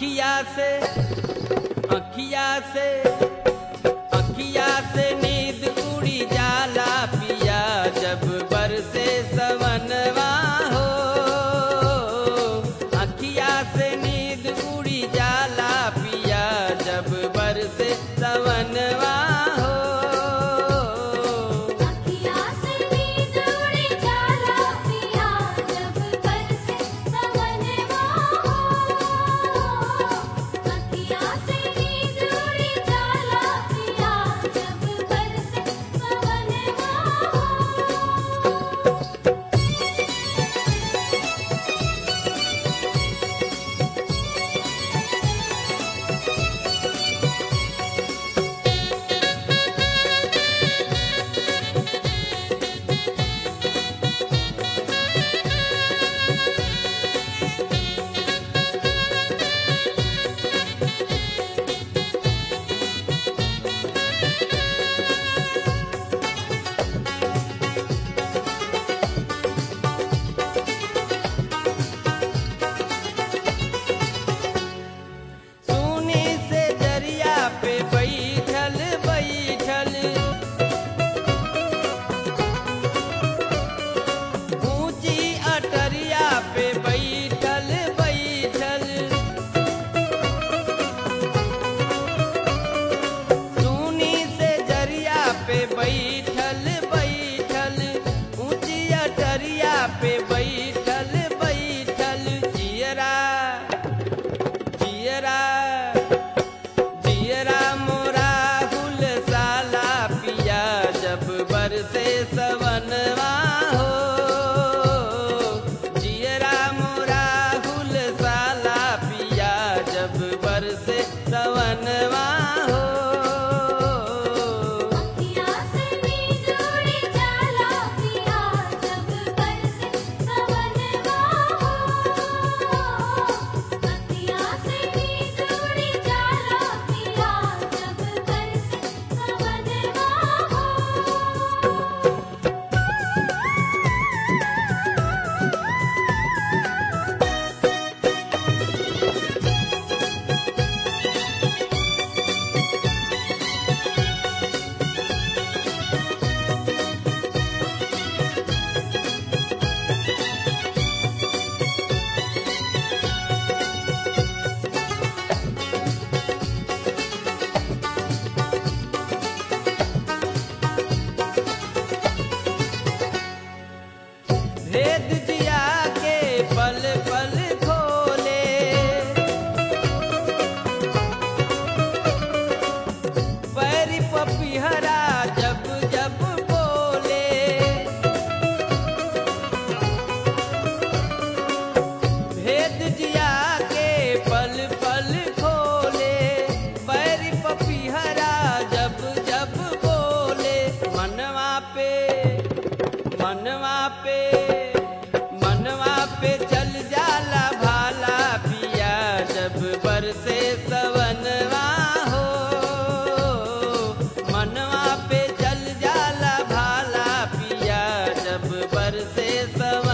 अखिया से अखिया से अखिया से नींद उड़ी जाला पिया जब बरसे सवनवा हो अखिया से नींद उड़ी जाला पिया जब बरसे सवनवा हो अखियाँ से नींद उड़ी जाला पिया जब बरसे सवनवा हो अखियाँ से नींद उड़ी जाला पिया जब बरसे सवनवा हो सुनी से दरिया पे बैठल बैठल ऊंची अटरिया पे बैठल बैठल सुनी से दरिया पे बैठल बैठल ऊंची अटरिया पे बैठल बैठल जियरा जियरा जियरा मोरा गुल साला पिया जब बरसे सवनवा हो जियरा मोरा गुल साला पिया जब बरसे सवनवा हो अखियाँ से नींद उड़ी जाला पिया जब बरसे सवनवा हो अखियाँ से नींद उड़ी जाला पिया जब बरसे सवनवा हो भेद जिया के पल पल खोले पैरी पपिहरा जब जब बोले भेद जिया के पल पल खोले पैरी पपिहरा जब जब बोले मनवा पे मनवा पे मनवा पे चल जाला भाला पिया जब बरसे सवनवा हो मनवा पे चल जाला भाला पिया जब बरसे सवनवा